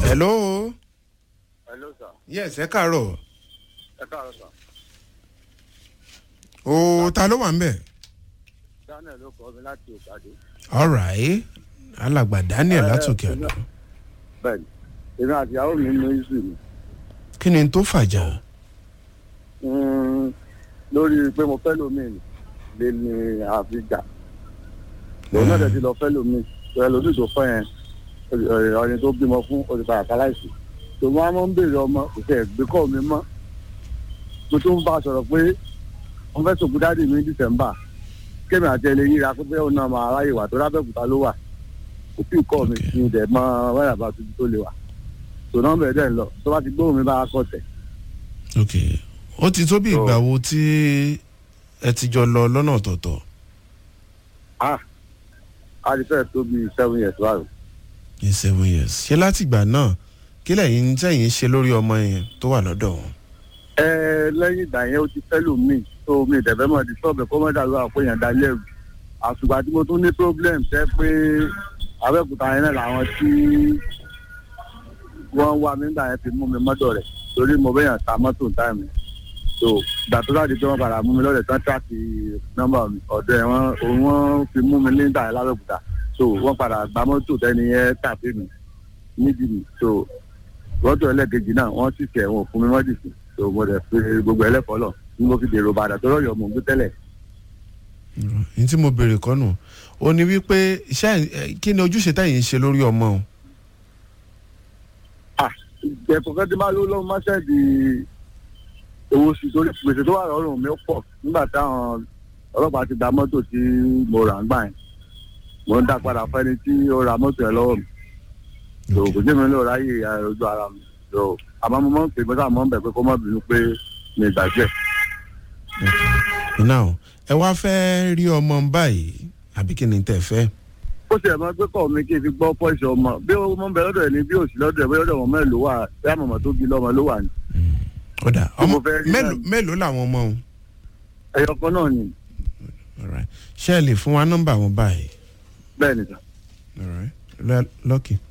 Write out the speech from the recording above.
hello hello sir yes ẹ káàárọ̀ ẹ káàárọ̀ sir o ta ló wà ń bẹ̀ daniel ló kọ́ mi láti òkàdé. alright alàgbà daniel látòkè àná bẹ́ẹ̀ni èmi àti ìyàwó mi ní isu mi kí ni tó fàjà Mm, lórí pé mo fẹ́ lómi lè ní àfíjà lòun náà dẹ̀ ti lọ fẹ́ lómi ẹ lómi tó fẹ́ yẹn ọ̀rẹ́ tó bímọ fún olùkọ́ àkàláìsì tó máa ń béèrè ọmọ kò tẹ̀ gbé kọ́ mi mọ́ mo tún bá a sọ̀rọ̀ pé wọ́n fẹ́ sòkú dáàdì mi ní dísẹ̀mbà kémi àti ẹlẹ́ yíra pé bẹ́ẹ̀ náà máa ráyè wà tó lábẹ́òkúta ló wà kò tí ì kọ́ mi Okay. ní ìdẹ̀ mọ́ wáyà bá tuntun tó lè wà tò náà bẹ̀rẹ̀ dẹ̀ ń lọ tó bá ti gbóhùn mi bá a kọ̀ tẹ̀ ok ó ti tó bí ìgbà wo tí ẹ ti jọ lọ lọ́nà ọ̀tọ̀ọ̀tọ̀ ah a ti fẹ́ tó bíi seven years báyìí. ní seven years ṣé láti ìgbà náà kí lẹ́yìn tẹ̀yìn ṣe lórí ọmọ yẹn tó wà lọ́dọ̀ wọn. ẹ lẹ́yìn ìgbà yẹn ó ti fẹ́ lò mí tó mi ìdẹ̀fẹ́ mọ̀ di sọ́ọ̀bù kó mọ́ dàrú àpò yẹn dalẹ́ ẹ̀rù àṣùgbà tí mo tún ní problem tẹ́ pé abẹ́òkúta yẹn náà làwọn tí wọ́n wá mi nígbà yẹn fi mú mi mọ́tò rẹ̀ torí mo bẹ́yàn ta mọ́tò táìmù so ìgbà tó láti pé wọ́n padà mú mi lọ́dẹ̀ tán tíráàkì nọ́mbà mi ọ̀dọ̀ ẹ̀ wọ́n òun wọ́n fi mú mi nígbà yẹn lábẹ́òkúta so wọ́n padà gba mọ́tò tẹ́ni yẹn tàbí mi níbi mi so lọ́dọ̀ ẹlẹ́gẹ̀jì náà wọ́n sì tẹ̀ wọn fún mi wọ́n dì sí so mo dẹ̀ fi gbogbo ẹlẹ́kọ̀ọ́ lọ ní mo fi dèrò bàdà tó rọ̀yọ̀ mò ń gbé tẹ́lẹ̀. ní tí mo béèrè kọ́nù ó ní wípé iṣẹ́ ẹ, kí ni ojúṣe tẹ̀yìn ṣe lórí ọmọ o. ìjẹ̀kọ̀ kan tí máa ló lọ́wọ́ máa ṣẹ́ẹ̀dì owó sí torí gbèsè tó wà lọ́rùn mi ó pọ̀ nígbà táwọn ọlọ́pàá ti gba mọ́tò tí mo rà ń gbà yẹn mo ń dá padà fẹ́ni tí ó ra mọ́tò yẹn lọ́wọ́ mi so kò jẹ́ mi ló ráyè ẹ, ojú ara mi so àmọ́ mo máa ń pè mọ́tà mọ́ ń bẹ̀ pé kó má bínú pé mi ìgbàjẹ́ now ẹ wá fẹ́ rí ọmọ báyìí àbí kí ni tẹ̀ fẹ́. ó sì ẹ̀ máa gbé kọ́ mi kí n fi gbọ́ pọ́ìsì ọmọ bí ó mọ́ ń bẹ lọ́dọ̀ ẹ̀ ní bí òsì lọ́dọ̀ ẹ̀ bí ọ̀dọ̀ ọmọ mẹ́rin ló wà bí àmọ̀mọ́ tó bí lọ́mọ ló wà ní. ọ̀dà Tí ọmọ mo fẹ́ rí mélòó náà. mélòó làwọn ọmọ o. ẹyọ kan náà ni Alright. ṣé ẹ lè fún wa nọ́mbà wọn báyìí. bẹ́ẹ̀ ni sà. Alright. Lọ- lọ́kì.